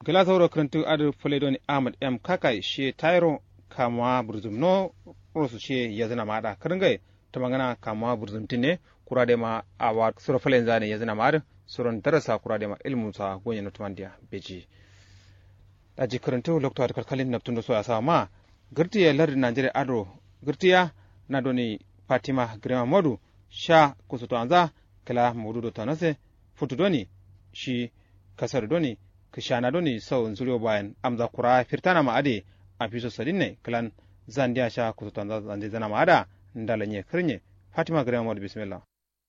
kila sauro karantu adu fuledoni ahmad m kakai shi tairo kama burzum no rosu shi ya zina ma da karingai ta magana kama burzum tine kura da ma awa sura falen zane ya zina ma da suran darasa kura da ma ilmu sa gonya na tumandiya beji daji karantu lokta da kalkalin na tundo so ya sa ma girtiya lardi najeriya ado girtiya na doni fatima grema modu sha kusuto anza kala mududo tanase futu doni shi kasar doni kishana doni sau zuriyo bayan amza kura firtana ma ade a fiso sadin ne kalan zandiya sha kusuto anza zandi zana ma ada ndalanye kirnye fatima grema modu bismillah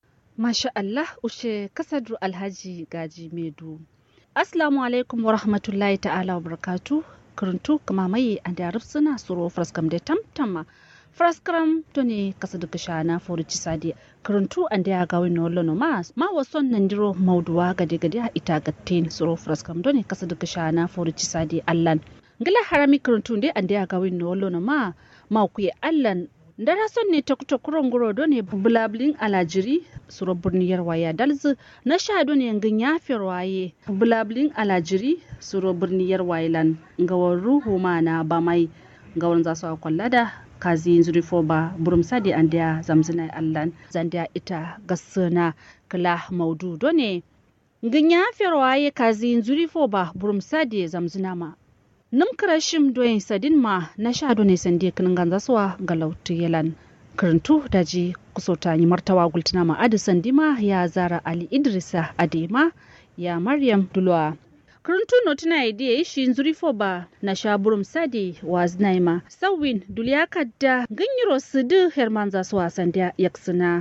Masha Allah ushe kasadu alhaji gaji medu. Assalamu alaikum wa rahmatullahi ta'ala wa barakatu. Kuruntu kama mai an da suna suro fraskam da tamtama. Fraskam to ne kasadu kasha na forici sadi. Kuruntu an da ya ga wani wallon ma ma wason nan diro mauduwa gade gade a ita gatten suro fraskam to ne kasadu kasha na forici sadi allan. Ngila harami kuruntu dai an da ya ga wani wallon ma ma kuye allan dara son ne kuran guro do ne bulabulin alajiri suro burniyar waya dalzu na sha do ne ngin yafiyar waye bulabulin alajiri suro burniyar wailan ngawar ruhu ma na ba mai ngawar za su kwalla da kazi zuri fo ba burum sadi an da zamzina allan zandiya ita gasuna kala maudu do ne ngin yafiyar waye kazi zuri fo ba burum sadi zamzina ma num krashim doyin sadin ma na sha ne sande kinin ganza suwa ga lautu yalan karantu daji kusota yi martawa gultuna ma adi sandima ya zara ali idrisa adema ya maryam dulwa karantu no tuna idea shi zuri fo ba na sha burum sadi wa znaima sawin duliya kadda ganyiro sudu herman za suwa sandiya yaksuna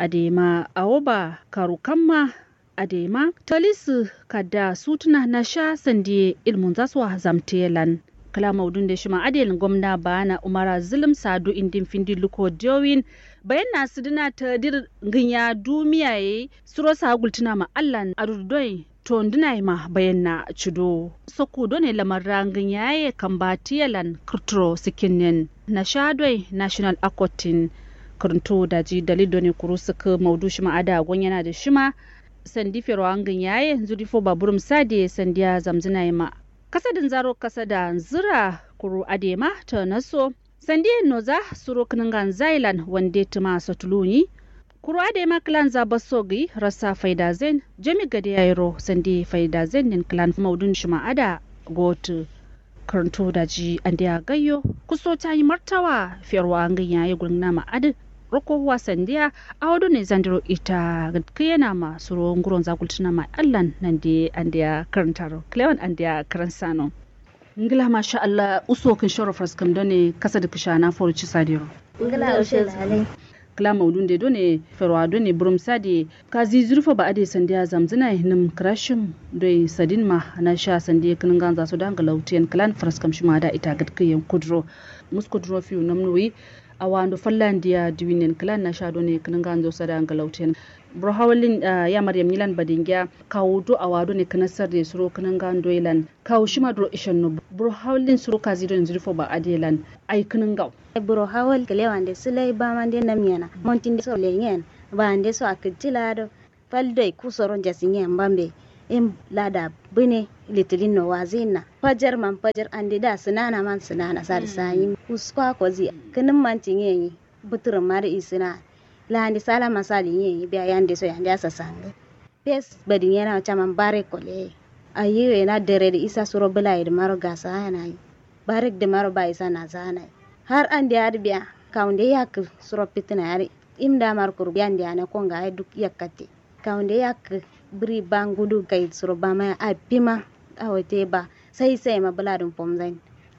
adema awoba karukamma adema talisu kada sutuna na sha sandiye ilmun zaswa zamtelan kala maudun da shi ma'adilin gwamna bana umara zulum sadu indin findi luko diowin bayan na sidina ta dir ginya dumiya ye suro sa gultuna ma allan adudoi to ndina ma bayan na cido soko done lamar rangin yaye kan batiyalan kurturo sikinin na shadoi national akotin kurunto da ji dalido ne kuru suka maudu shi ma'ada yana da shima sandi ferwangin yaye zuri fo baburum sade sandiya zamzina ma kasadin zaro kasada zira kuru adema ta naso sandiya noza suro kningan zailan wande tuma satuluni kuru adema klan za basogi rasa faida zen jami gade yairo sandi faida zen nin klan maudun shima ada gotu karanto da ji andiya gayyo kuso ta yi martawa ferwangin yaye gulna ma adi roko wasandiya a wado ne zandiro ita kiyana ma suro nguron zakultuna ma allan nan de andiya karantaro klewan andiya karansano ngila masha Allah uso kin shoro fraskam done kasa da kishana forci sadiro ngila ushe lalai kila maudun de done ferwa done burum sadi kazi zurfa ba ade sandiya zamzina nim krashim doi sadin ma na sha sandiya kin ganza su danga lautiyan klan fraskam shima da ita gadkiyan kudro muskudro fiu namnuwi a wando fallandiya diwinen klan na shado ne kanan ganzo sada ngalauten bro hawlin ya maryam nilan badingya kawo do a wado ne kana sarde suro kanan gando ilan kawo shima dro ishan no bro hawlin suro kazi don zirfo ba adelan ai kanan gaw bro hawal kele wande sulai ba mande namyana montin so lenyen ba ande so akitila do faldo kusoron jasinyen bambe in lada bine litilin no wazina fajar man fajar andi da sinana man sinana sar sayi uskwa ko zi kinin man tinyeyi butur mari isina la andi sala masali yeyi biya yande so yande asa sange pes badin yana chaman bare kole ayiwe na dere da isa suro bula da maro gasa yana yi barek da maro ba isa na zana har andi adi biya kaunde yak suro pitina yari imda mar kur biyan dia na konga ay duk yakati kaunde yak biri bangudu kai suro bama a pima a wote ba sai sai ma buladun pomzain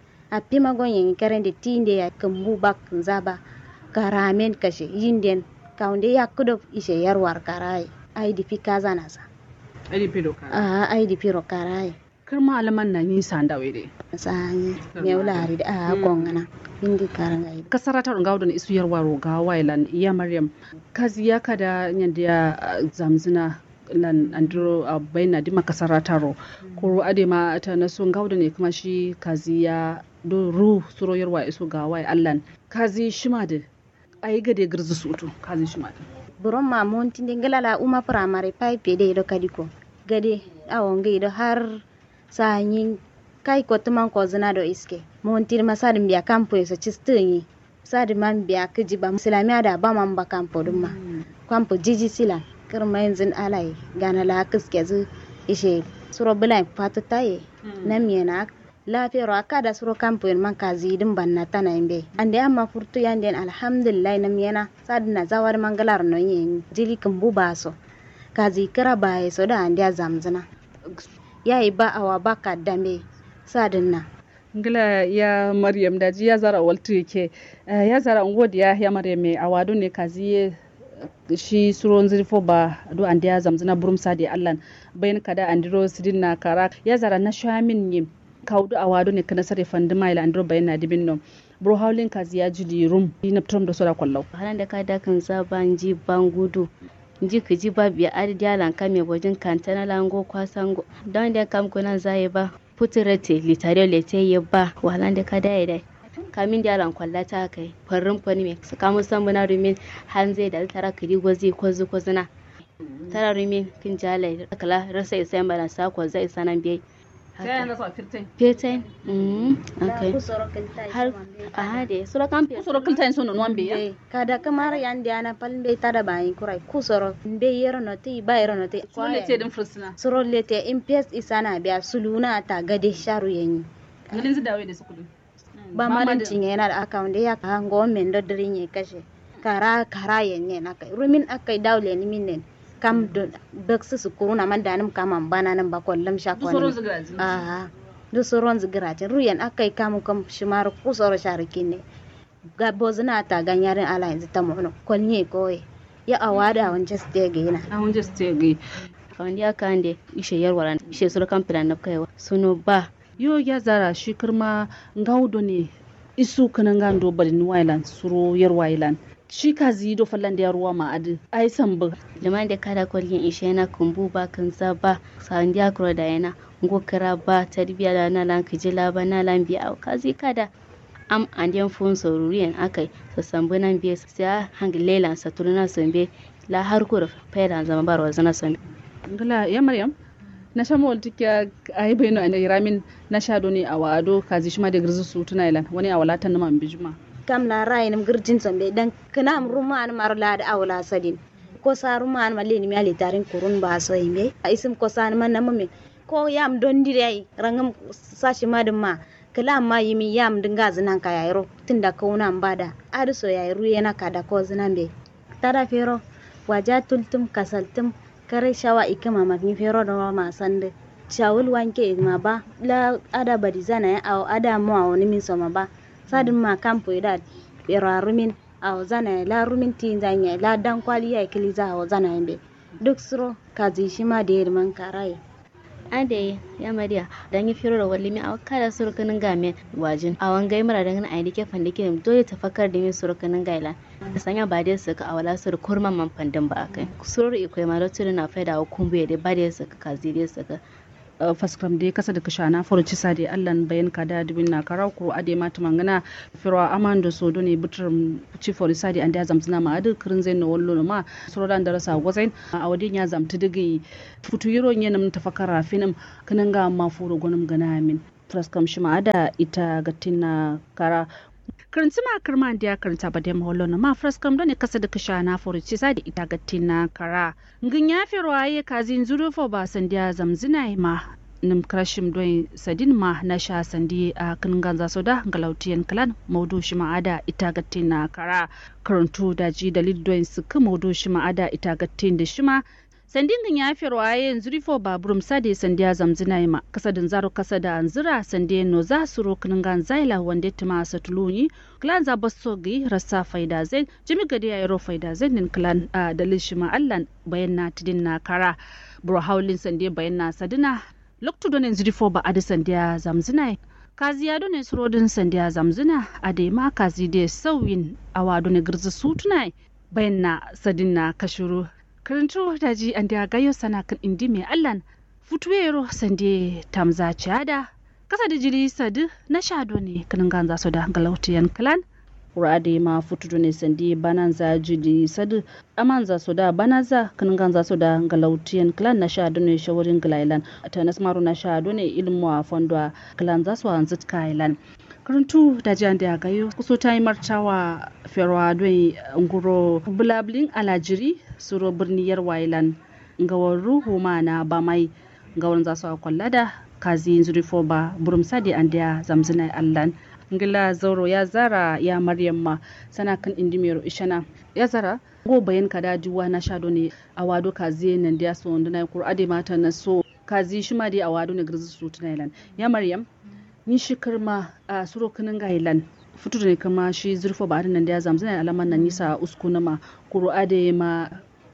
a pima gonyen karen de tinde ya kambu bak zaba karamen kashe yinden kaunde ya kudo ishe yarwar karai ai di fika zana sa ai di piro kara a ai di piro karai kar malaman na yin sanda wede sani mewlari da a gongana indi karanga ida kasara ta runga wadon isu yarwa roga wailan iya maryam kazi ya kada nyanda zamzina lan andro a baina dima kasara taro ko ade ma ta na so gauda ne kuma shi kazi ya do ru suro yarwa isu ga wai allan kazi shima da ayi gade girzu sutu kazi shima da buron ma monti de ngelala uma primary pipe de do kadiko gade awon ge do har sa yin kai ko tuman ko zina do iske montir ma sadin biya kampo so chistinyi sadi man biya kiji ba islamiya da ba man ba kampo dum ma kampo jiji sila kirma yanzu alai gana la kiske zu ishe suro bilai fatu taye na miyana lafiyar aka da suro kampo man ka zidin banna tana imbe ande amma furtu yanden alhamdulillah na miyana sadi na zawar mangalar no yin jili kan buba so ka zikira ba so da ande zamzina yayi ba awa ba ka dambe sadin na ngila ya maryam daji ya zara waltu yake ya zara ngodi ya ya maryam me awadu ne kazi shi suron zirfo ba do an ya zamzana burum sadi allan bayan kada andiro sidin na kara ya zara na shamin yim kaudu awadu ne kana sare fandi maila andiro bayan na dibin no bro howlin kazi ya jili rum na trum da sora kwallau halan da ka dakan zaban ji ban gudu ji ka ji ba biya adi dalan kame wajen kantana lango kwasango don da kam kunan zai ba putirete litare lete ya ba wahalan da ka daya dai kamin da yaran kwalla ta kai farin fani mai su kamun san bana rumin han zai da tara kiri gozi kwazu kwazuna tara rumin kin jalai kala rasa isa bana sa ko zai sanan biyai fetain okay har a hade sura kan fe sura kiltain sono non be ya kada kamar yan da na palbe tada bayin kurai kusoro be yero no ti ba yero no ti sura lete din fursuna suro lete impies isana biya suluna ta gade sharu yanyi galin zu dawo da su kudin ba ma dan cinye yana da account ya ka ngo men do dirin ye kashe kara kara yenye na kai rumin akai dawle ni minen kam do beksu su kuruna man danum kaman bana nan ba kollam sha ko soron zigraji aha do soron zigraji ruyan akai kamu kam shimar ku soro sharikine ga bozna ta ganyarin ala yanzu ta mu'no kolnye koye ya awada wanje stege na a wanje stege kawandi aka ande ishe yarwara ishe sura kan plan na kaiwa suno ba yo ya zara shi kirma ngaudo ne isu kanan gando bari ni wailan suro yar wailan shi ka zi do fallan da ruwa ma adi ai san bu liman da kada kwalgin ishe na kumbu ba kan za ba sa'an da kuro da yana ngo kira ba tarbiya da na lan kijila ba na lan biya kazi kada am anden fun soruriyan akai sa sambu nan biya sai hangi lelan sa turuna sombe la har ko fayda zama barwa zana sombe ngala ya maryam na sha mawal tikiya ai bayno ina ramin na sha do ne a wado kazi shi ma da girzu su tuna ilan wani a walatan na man bijuma kam la rai nam girjin sombe dan kana am ruma an mar la da awla sadin ko sa ruma an malini mi ali tarin kurun ba so yimbe a isim ko sa man na mame ko yam don dire rangam sashi madin ma kala ma yimi yam dinga zinan ka yayro tunda kauna bada adu so yayru yana kada ko zinan be tada fero waja tultum kasaltum kare shawa ikama magni fero do ma sande shawul wanke ma ba la ada badi zana ya aw ada mo aw ni min soma ba sadin ma kampo ida bera rumin aw zana la rumin tin zanya la dan kwali ya kili za aw zana yambe duk suro kazi shi ma da man karai ade ya mariya dan yi firo da walli mi aw kada surukanin game wajin awan gai mara dan ai dike fande ke dole tafakar da mi surukanin gaila da sanya ba dai suka awala sur kurman man fandin ba akai surur ikwai ma da na faida kumbu da ba dai suka kazi dai suka faskram de kasa da kashana foroci sade allan bayan kada dubin na kara kuro ade mata mangana firwa amando so done butur ci fori sade ande zamtsina ma adu kirin zai na wallo ma sorodan da rasa gwazain a wadin ya zamta digi futu yiro nyenam tafakara finam kanan ga ma furo gonum gana min faskam shi ma ada ita gatin kara karanci ma kirma da ya karanta ba da maholo na ma fraskam ne kasa da kasha na furuci sa da ita gatti na kara ngin ya fi ruwaye kazin zurufo ba sandiya zamzina ma nim krashim don sadin ma na sha sandi a kan ganza so da galautiyan kalan maudu shi ma'ada ita gatti na kara karantu da ji dalil don su ka maudu shi ma'ada ita gatti da shi ma sandin gan ya fi ruwaye yanzu rifo baburum sade sandiya zamzina ma kasa da zaro kasa da anzira sande no za su rokin gan zaila wanda tuma satuluni klan za basso gi rasa faida zai jimi gadi ya ro faida zai nin klan a dalil shi ma allan bayan na tidin na kara bro haulin sande bayan na sadina loktu don yanzu rifo ba adi sandiya zamzina kazi ya done surodin sandiya zamzina a da ma kazi da sauyin awa done girzi sutuna bayan na sadin na kashuru karanto daji an da gayo sana kan indi mai allan futuwero sande tamza ciada kasa da jiri sadu na shado ne kanin ganza su da galautiyan kalan kurade ma futudu ne sandi bananza jidi sadu amanza soda banaza kananganza soda ngalautian klan na sha done shawarin glailan tanas maru na sha done ilmu a fondwa klan za su hanzit kailan karantu da jan da gayo kuso ta yi martawa ferwa don nguro bulablin alajiri suro birniyar wailan ngawar ruhu ma na ba mai ngawar za su kwalla da kazi zurifo ba burum sadi an da zamzina allan ngila zauro ya zara ya maryam ma sana kan indimero ishana ya zara go bayan kada juwa na shado ne a wado kazi nan da so ndana kur ade mata na so kazi shi ma dai a wado ne girzi su tunailan ya maryam ni shi kirma a suro kinin gailan fitu ne kama shi zurfo ba nan da ya zamzina alaman nan nisa uskuna ma kuru ade ma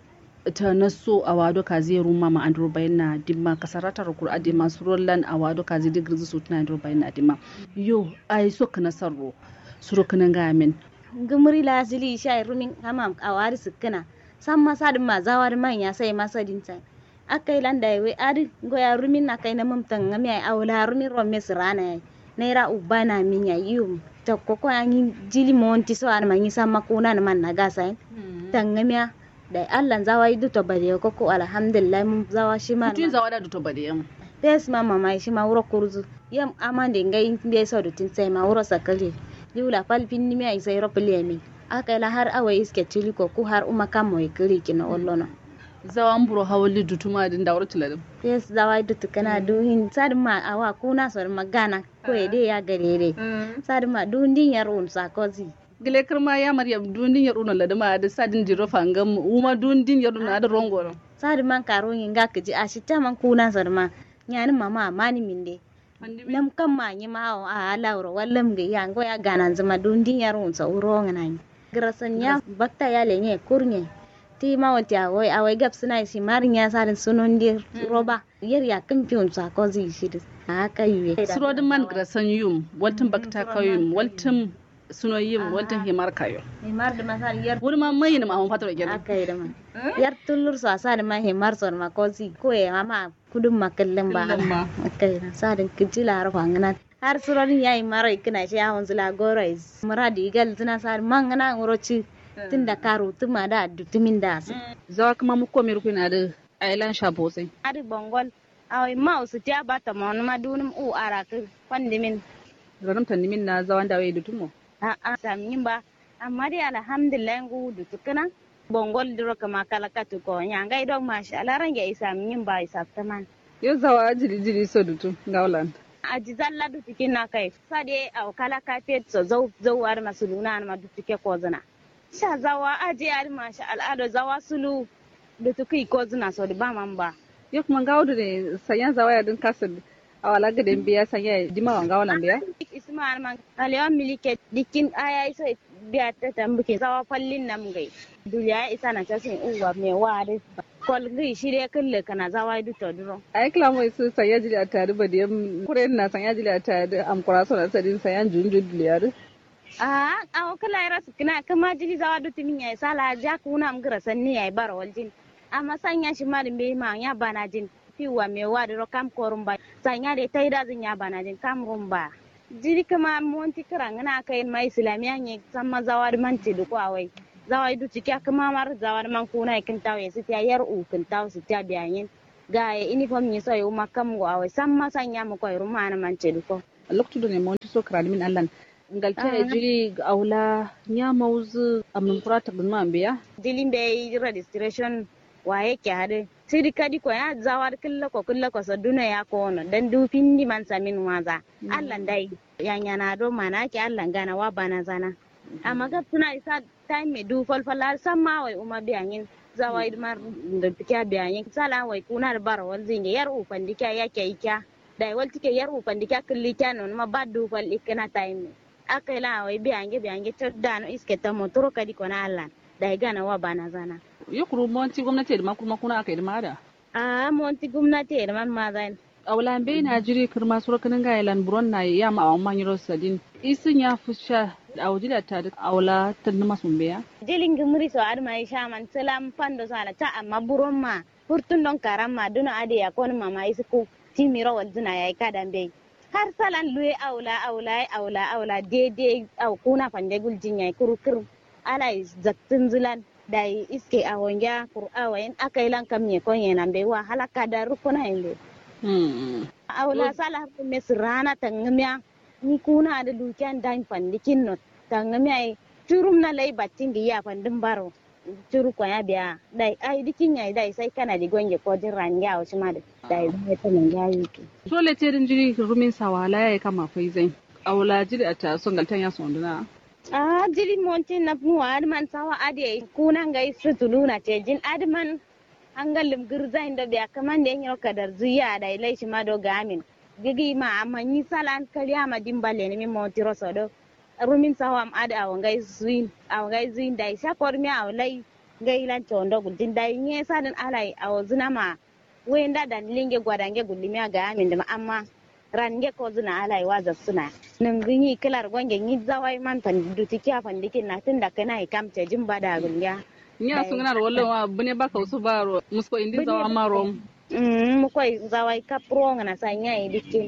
ta naso a wado kazi ruma ma andro bayan na dimma kasaratar kur ade ma surollan a wado kazi da girzi su tuna andro bayan na dimma yo ai so kana sarro suro kinin gamin gumuri la zili sha rumin hamam a wari sukuna san masa din ma zawar man ya sai masa din sai akai landa we adi goya rumin na kai na mumtan ngami ai awla rumin romme sirana ai naira ubana min ya yum ta koko an jili monti so an manyi sama kuna na man na gasa tangamiya da Allah zawa yi duto bade koko alhamdulillah mun zawa shi ma tun zawa da duto bade yam pes ma mama shi ma wuro kurzu yam amande ngai be so dutin sai ma wuro sakale yula palpin ni mi ai sai ro mi aka la har awa iske tili ko ku har uma kam moy kiri kina ollono zawan buro hawli dutuma din da wuro tiladin yes zawa dutu kana du hin sad ma awa kuna so magana ko ede ya garere sad ma du ndin yar un sa kozi gile kirma ya maryam dundin yar una ladama da sadin jiro fangam uma dundin yar una da rongoro sad man karo yin ga kiji a shi ta man kuna so ma nyani mama mani minde nam kam ma nyi ma a lauro wallam ga ya ngo ya ganan zama dundin yar un sa uro ngana grasan ya bakta ya lenye kurnye ti ma wati awai awai gab suna shi marin ya sarin sunon dir roba yar ya kan fi unsa ko zai shi da haka yuye surodin man grasan yum waltin bakta kayum waltin suno yim waltin himar kayo himar da masal yar wuri ma mai ne ma mun fatar gele aka yi da ma yar tullur so asa da ma himar so ma ko zi ko ya ma kudin makallin ba aka yi sadin kijila har fangana har surorin yayi mara ikina shi ya wanzu la gorai muradi gal tuna sar mangana ngoroci tun da karo tuma da dutumin da su. Zawa kuma mu komi rukun da ailan shabo sai. Adi bongol awai ma usu tiya bata ma wani ma dunum u ara ka fandimin. Ranum tandimin na zawan da wai dutumo. A a samin ba amma dai alhamdulillah ngu dutukana bongol duro kama kala katu ko nyanga idon masha Allah range isa min ba isa taman. Yo zawa jiri jiri so dutu ngawlan. aji zalla dutukin na kai sade a kala kafet so zau zau ar masuluna ma dutuke ko zana. sha zawa aje yari masha al'ada zawa sulu da tukai ko zina so da ba man ba yo kuma gawo ne sayan zawa ya din kasar a wala ga den biya sanya dima wan gawo nan biya isma man alewa milike dikin aya isa biya ta tambuke zawa fallin nan gai duniya isa na ta sun uwa me wa da kol gai shi dai kulle kana zawa du to duro ai kila mai su sanya jili a tare ba da kuren na sanya jili a tare am kuraso na sadin sayan junjun diliyar a awo kala yara sukina kama jili zawa du timin ya sala ja kuna am gira sanni ya bara waljin amma sanya shi ma dimbe ma ya bana jin fiwa me wa da kam korum ba sanya da tai da zin ya bana jin kam rumba jiri kama monti kira ngana kai ma islamiya ne samma zawa da manti du ko awai zawa du tikya kama mar zawa da man kuna kin tawo su ta yar u kin tawo su ta biyayin ga ya uniform ne sai ma kam go awai samma sanya mu ko ruma na manti du ko lokto ne monti so kra min allan ngalta e jiri aula nya mauzu amin kurata bin man biya dilin be registration wa yake hade sidi kadi ko ya zawar killa ko killa ko so duna ya ko no dan du pindi man samin waza Allah dai ya nyana do mana ke Allah gana wa bana zana amma ga tuna isa time me du fal fal samma wai uma biyanin zawai mar da tikia biyanin sala wai kuna da bar wal zinge yar u pandika yake ikya dai wal tike yar u pandika kulli kyanon ma baddu fal ikana time aka la wai biyange biyange todda no iske ta motoro kadi ko na Allah dai gana wa bana zana yukuru monti gwamnati da makuma kuna aka yi da a monti gwamnati da man ma zan awlan be na jiri kirma sura kanin ga yalan buron na ya ma awon man yiro sadin isin ya fusha da awjila ta da awla tan masun beya jilin gumri so ad mai shaman salam pando sala ta amma buron ma furtun don karam ma duna ade ya kon mama isku timiro wal duna yayi kadan be har salan luye aula aula aula aula daidai au kuna fande guljin yayi kurkur ala zaktin zilan da iske a wonga kur awayin aka yi lan kam ne kon yana be wa halaka da rukuna inde aula sala har me sirana tangamiya ni kuna da dukiyan dan fandikin no tangamiya turum na lay battin di ya fandin baro turu ko ya biya dai ai dikin yayi dai sai kana di gonge ko din ranja o shima da dai zai ta mun yayi ki so le te din jiri rumin sawala ya kama fai zai awla jiri ata so galtan ya sonduna a jiri montin na mu adman sawa ade kuna ngai sutuluna ce jin adman an galim girza inda biya kaman da yanyo kadar zuya dai lai shi ma do gamin gigi ma amma ni salan kariya ma dimbale ne mi montiro sodo rumin sawa am ada awo ngai zuin awo ngai zuin dai sha kor mi awo lai ngai lan chondo gudin dai nye sadan alai awo zuna ma wenda dan linge gwadange gulimi ga amin da amma range ko zuna alai waza suna nan ginyi kilar gwange ni zawai man pan duti kya pan dikin na tunda kana i kam ce jin bada gulya nya sun gana wallo wa bune baka usu baro musko indi zawa maro mm mu koi zawai kapro ngana sanya i dikin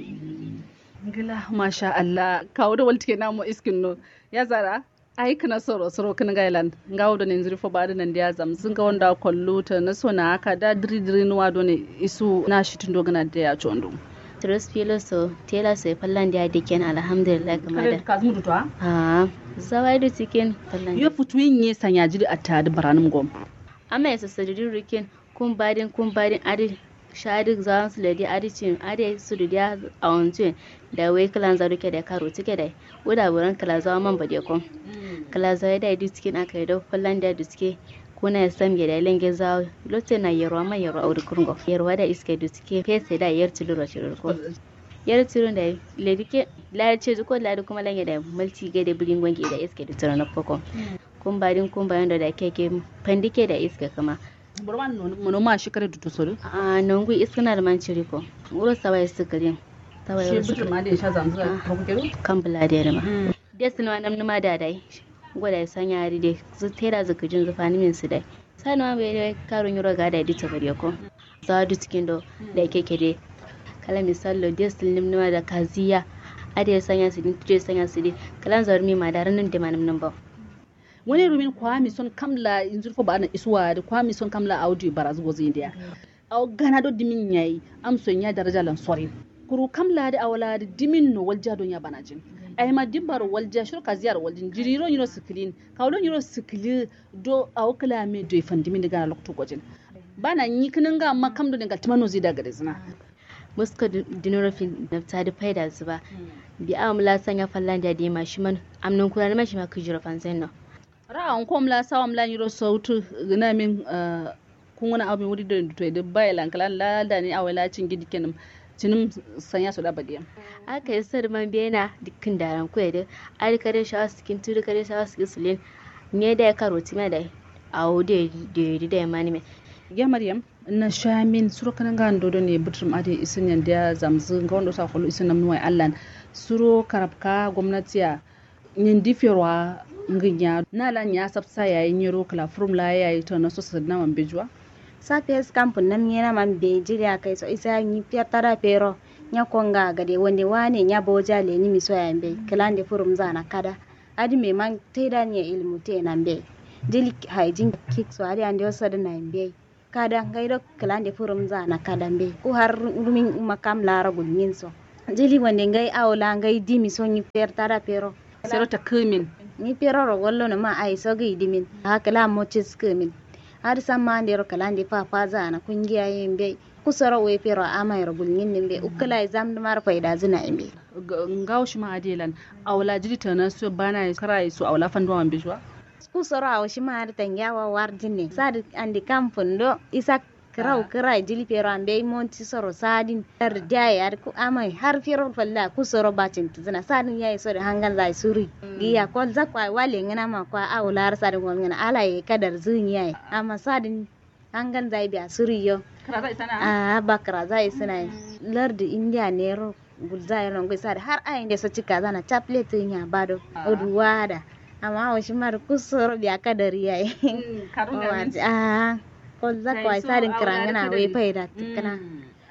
ngila masha Allah kawo da waltike na mu iskin no ya zara ai kana soro soro kan gailan ngawo da ne zuri fo bada nan da zam sun ga wanda kollu ta na so na haka da diri diri nuwa do ne isu na shi tun dogana da ya chondo Tres filo so tela so fallan da diken alhamdulillah kamar da ka zmu to ha zawai da cikin fallan yo futu yin ye sanya jiri atta da baranum gom amma ya sassadin rikin kun badin kun badin adi shadi zan su ladi adi cin adi su da a wancu da wai kalan za ruke da karo tike da wuda buran kala zawa man bade kon kala zawa da di cikin aka yi da fallan da duske kuna ya sam da lenge zawa lotte na yarwa ma yarwa auri kurgo yarwa da iske duske fese da yar tiluro tiluro yar tiluro da ledike la ce ko la kuma lenge da multi ga da bilin gwangi da iske da tiluro na foko kun badin kun bayan da keke pandike da iske kama burman mono ma shi kare duto soro a nongu iskana da man ciri ko wuro sawa ya sukarin sawa ya shi butur ma da ya sha zanzu a kokero kan bula da yarma desin wa namnu ma da dai gwada ya sanya hari dai zu tera zuka jin zufa ni min su dai sani ma bai dai karun yuro ga da dita bare ko za du cikin do da keke dai kala misallo desin namnu ma da kaziya ade ya sanya su din tuje sanya su dai kalan zarmi ma da ranan da manam nan ba wani rumin kwami son kamla in zurfo ba na isuwa da kwami son kamla audio baraz gozi india aw gana do dimin yayi am son ya daraja lan sori kuru kamla da awala da dimin no walja don ya banajin ay ma dimbar walja shur ka ziyar waljin jiriro yiro siklin kawlon yiro sikli do aw kala me do fan dimin daga lokto gojin bana yi kinin ga amma kam do daga timano zai daga zina muska dinorofin na ta da faida su ba bi amla sanya fallan da dima shi man amnan kula na shi ma kujira fansen no ra'an kom la sawam la yiro sautu gina min kun wani abin wuri da to da bai lankalan la da ni awala cin gidi kenan cinim sanya su da badiya aka yi sar man bena dukkan daran ku da ari kare shawa sikin turu kare shawa sikin sulin ne da ya karo tima da a wode da da ya mani me ya maryam na shamin suro kanan ga dodo ne butrum ade isin yan da zamzu ga wanda sa kullu isin namnu wai allan suro karabka gwamnatiya nin difirwa nginya na la nya sabsa yayin yiro kala from la yayi to na so na man bejwa sapes kampu nam nyena man be jiriya kai so isa ni piatara pero nya konga gade wonde wane nya boja le ni miso ya mbe kalande furum zana kada adi me man teda ni ilmu te na mbe jili haijin kik so adi ande osada na mbe kada ngaido kalande furum zana kada mbe ko har rumin makam lara gulmin so jili wonde ngai awla ngai dimi so ni piatara pero sero ta kumin ni pero ro gollo no ma ai so gi dimin hakala mo cis kumin har san ma ndero kala ndi fa fa zana kungiya yimbe kusoro we pero ama yoro gulnyin nimbe ukala exam da mar faida zina imbe ngaw shi ma adelan awla jiri tana so bana kara su awla fandu man bijwa kusoro aw shi ma har tanyawa warjinne sad andi kamfundo isa kirau kirai jili pero ambe monti soro sadin dar jaye ar ku amai har pero falla kusoro bacin tuzina sadin yayi so da hangan zai suri giya kol zakwa wale ngana ma kwa awla har sadin gol ngana ala ye kadar zun yayi amma sadin hangan zai biya suri yo a bakra zai suna lardi india ne ro gulzai ron gui sad har ayin da so cika zana chaplet nya bado oduwada amma wa shi mar kusoro biya kadar yayi a kol zakwa sadin kirangana we faida tikana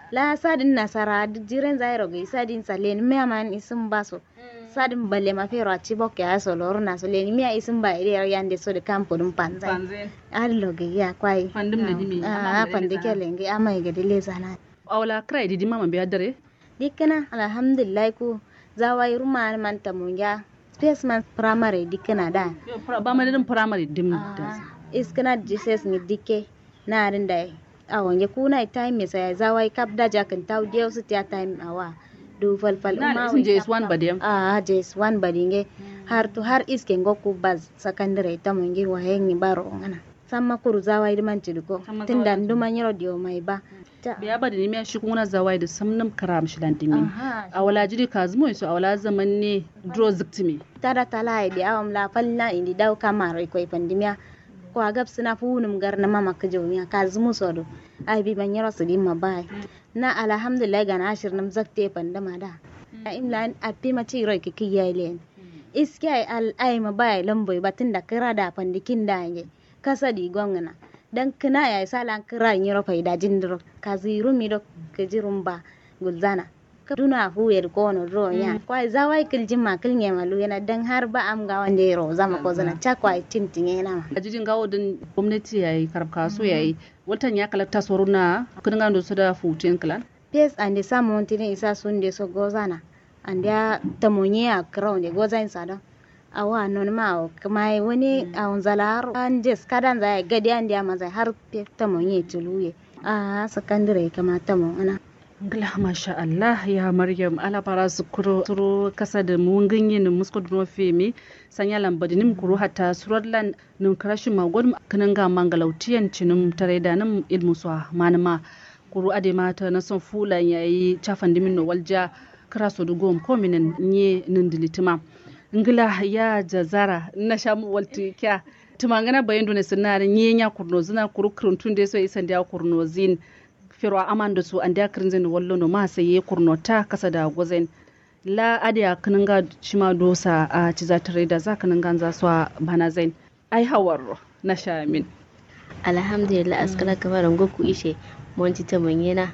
la sadin nasara jiren zairo ga sadin salen me man isin baso sadin balle ma fero a chibok ya so lor na so len miya isin ba ire yande so de kampo dum panza Panzen. allo ga ya kwai Pandim da dimi. a pande kele ngi amai ga dile sana Awala kira idi mama biya dare. dikkana alhamdulillah ku zawai ruma man tamunga space man primary dikkana da Yo, pra- Ba ma din primary dim da. iskana jesus ni dikke na rin da awon ya kuna time me sai zawai kap da jakan taw dio su ta time awa du fal fal Na da umma isin JS1 ba dem. a jes wan badinge har to har iske ngoku baz sakandare ta mungi wa hengi baro ngana samma kuru zawai man tiduko Samma tunda zawai. nduma nyiro dio mai ba ta Biya ba da nimiya shi kuna zawai da samnam karam shi lan dimin. aha Awala jiri kazmo su awala zaman ne dro ziktimi. tada tala di awam la falna indi daw kamaro ko pandimia ko agab sina funum garna mama kajomiya kazmu sodo ai bi ban yaro sidi ma bai na alhamdulillah ga na ashir nam zakte pandama da a imla api ma ci roi kiki yailen iske ai al ai ma bai lamboy batin da kira da pandikin da nge kasa di gongana dan kina ya sala kira nyiro faida jindro kaziru mi do kejirum ba gulzana duna huyar kono ro ya kwai zawai kiljin ma kilnye malu yana dan har ba am ga wanda ro zama ko zana cha kwai tintinye na ma A jijin gawo din gwamnati yayi karab kaso yayi. Watan ya kalakta soruna kun ga su da futin klan. pes ande samu tini isa sunde so gozana ande ya tamonye a crown de gozain sada awa non ma o kamai wani a unzalar an jes kadan zai gadi ande ya mazai har pe tamonye tuluye a sakandare kama tamon ana Ngla masha Allah ya Maryam ala para sukuro suru kasa da mun ganye ni musko duro femi sanya lambadi nim kuru hatta surallan nim karashin magon kanan ga mangalautiyan cinum tare da nim ilmu swa manama kuru ade mata na son fulan yayi chafan dimin no walja kara so dugom ko minen nye nindilitima ngila ya jazara na shamu walti kya tumangana bayin dune sinare nyenya kurno zina kuru kruntun de so isan dia kurno zin firo amanda su an da kirin wallo no ma sai kurno ta kasa da gozen la adiya kaninga shima dosa a ciza tare da za kaninga za su bana zain ai hawar na shamin alhamdulillah askala kamar ngoku ishe monti ta monyena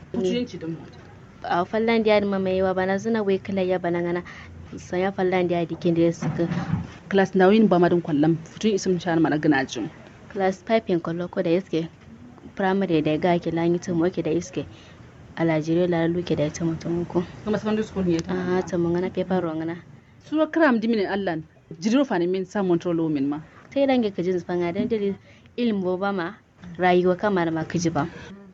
a fallan dia ma mai wa bana zuna wai kala ya bana ngana sanya fallan dia dikin da suka class nawin ba madin kwallam futun isim shan mana gina jin class 5 kollo ko da iske primary da ga ke lanyi ta moke da iske alajire la luke da ta mutum ko kuma secondary school ne ta a ta mun ngana paper ro ngana sura kram dimine allan jidiro fani min sa montrolo min ma tai dange ka jin fanga dan dare ilmu ba ma rayuwa kamar ma kiji ba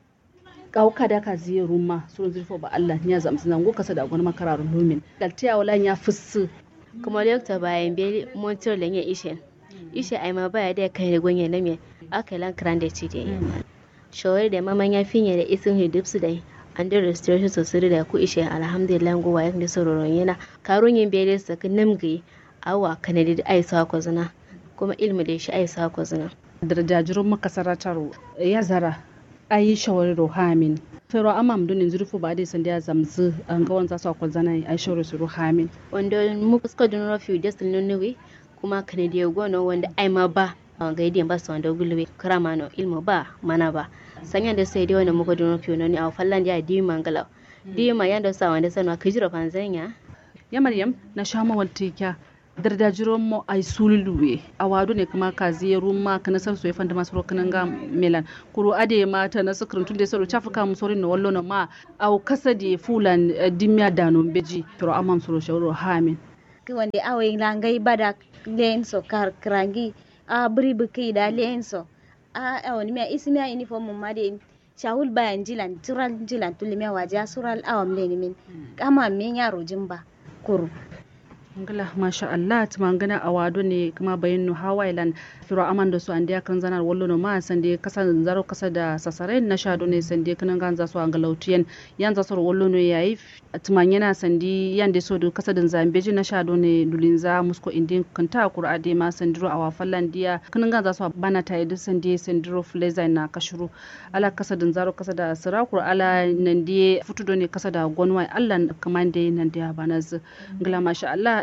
kauka da ka ziye rumma surun zirfo ba Allah ya zamsu nan go kasa da gona makararun lumin daltiya wala ya fussu kuma lokta bayan be montor lenye ishe ishe ai ma baya da kai da gonye na me aka lan kran da ci da shawar da maman ya finye da isin hidipsu da an da restoration sosai da ku ishe alhamdulillah go wayan da sororon yana karun yin bere su ka namgi awa kanadi da ai sa ko zina kuma ilmi da shi ai sa ko zina darajajirun makasaratar ya zara ayi shawari rohamin fero amam dunin zurfu ba dai sanda ya zamzu an ga wanza su akwai zana ayi shawari su rohamin wanda mu fuska dun rafi da sun nunuwi kuma kanadi ya gono wanda ai ma ba a ga idiyan ba su wanda gulwe karama no ilmu ba mana ba sanya da sai dai wanda muka dun rafi no ni a fallan da di mangala di ma yanda sa wanda sanwa kijira fanzanya ya maryam na sha mawalti kya dardajiron mo ay sululuwe a wado ne kuma ka ziyaru ma kana sar soye fanda masu rokanan ga melan kuro ade mata na sukurin tun da saro chafa ka musorin na wallo na ma au kasa de fulan eh, dimya dano beji pero amam soro shawro hamin wanda awai langai bada lenso kar krangi a bri buki da lenso a awani mia isi mia uniform mun made shawul bayan jilan tural jilan tulmiya waje sural awam leni min kama min yaro jimba kuru ngala masha Allah tuma ngana a wado ne kuma bayin no hawailan firo amanda su andiya kan zanar wallo no ma sande kasa zaro kasa da sasare na shado ne sande kan ganza su an galautiyan yan za soro wallo no yayi tuma yana sandi yan de so do kasa din zambeji na shado ne dulinza musko indin kanta qur'a de ma sandiro awa fallan diya kan ganza su bana tayi da sande sandiro fleza na kashuru ala kasa din zaro kasa da sirakur ala nan diye futudo ne kasa da gonwai Allah kamande nan diya bana ngala masha Allah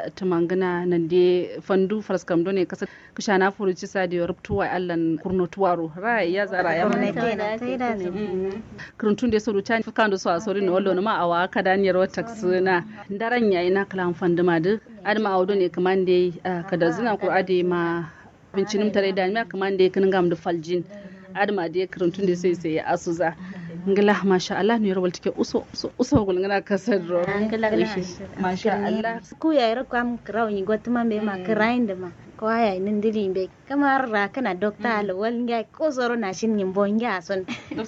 da tumangana nan de fandu fraskam done kasa kishana furuci sa da rubtuwa allan kurno tuwaro ra ya zara ya Kurno mana tena, taida su. kurntun de sodu chan kando so asori no wallo ma awa kada ni ro taksuna ndaran yayi na kalam fanduma de adma awdo ne kamande kada zina ko ade ma bincinim tare da mi kamande kin gam da faljin adma de kurntun de sai sai asuza ngala masha Allah ne rawal take uso uso uso gul ngana kasar ro Angala masha Allah ku ya ira kwam kraw ni gotuma be ma krain da ma ko aya nin diri be kamar ra kana dokta al wal ngai ko zoro na shin yin bon ya son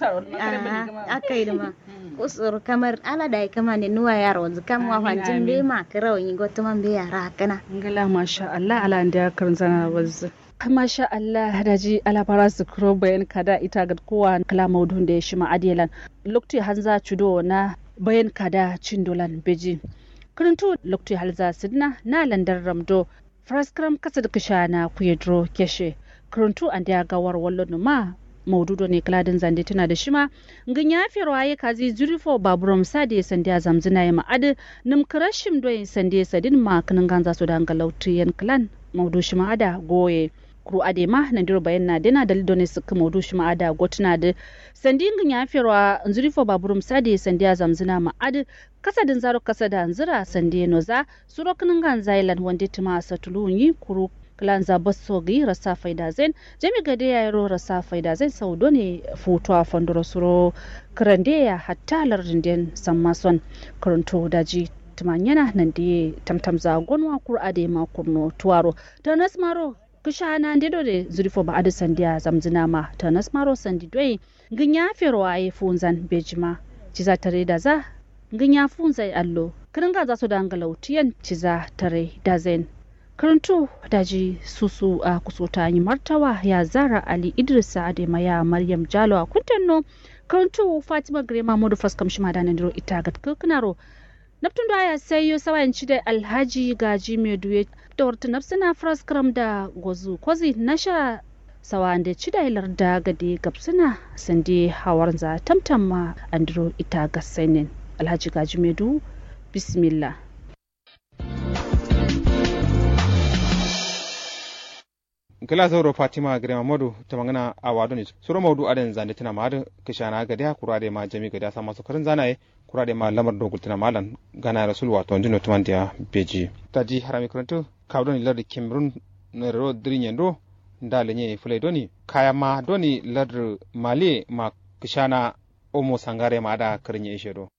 akai da ma ko zoro kamar ala dai kama ne nuwa yaro wanzu kam wa fancin be ma kraw ni gotuma be ya ra kana ngala masha Allah ala da karin zana wazza masha Allah daji alabara su kuro bayan kada ita ga kowa kala maudun da ya shi ma'adilan lokti hanza cudo na bayan kada cin dolan beji kirintu lokti halza sidna na landar ramdo fraskram kasa da kisha na kuyedro keshe kirintu an da gawar wallo ma maududo ne kladin zande tana da shima ngin ya fi rawaye kazi zurifo baburam sade sande a zamzina ya ma'ad nim kirashim doyin sande sadin ma kinin ganza su da galautu yan klan maudu shima ada goye kuru ade ma na diro bayan na dena dalido ne suka maudu shima ada gotuna da sandi ngin ya fi rawa zurifo baburam sade sande a zamzina ma'ad kasadin zaro kasada nzira sande noza suro kinin ganza ilan wande tuma satulunyi kuru kilanza basogi rasa faida zen jami gade ya yaro rasa faida zen saudo ne foto a fandoro suro kirande ya hatta lardin sammason karanto daji tumanyana nan da tamtam za gonwa kur ade ma kurno tuwaro tanas maro kisha na ndedo de zurifo ba ade sandiya zamzina ma tanas maro sandi doi ginya ferwa ye funzan bejima ciza tare da za ginya funzai allo kiringa za su dangalautiyan ciza tare da zen karanto daji susu a kusota yi martawa ya zara ali idris ademaya maryam jalo a kuntanno karanto fatima grema modu faskam shima da nandiro ita ga kirkinaro naftun da ya sayo sawayan ci da alhaji gaji mai duye da warta nafsina fraskram da gozu kwazi nasha sawa da ci da ilar da gade gabsina sande hawar za tamtamma andiro ita ga sainin alhaji gaji mai du bismillah kila zauro fatima grema modu ta magana a wado ne suro maudu adan zande tana ma da kishana gada kura da ma jami gada sa masu karin zanaye kura da ma lamar dogul tana malan gana rasul wato ndino tumandiya beji taji harami karanto kawdo ni lardi cameroon na ro dirin do ndale nye fulai doni kaya ma doni lardi mali ma kishana omo sangare ma da karin ishe do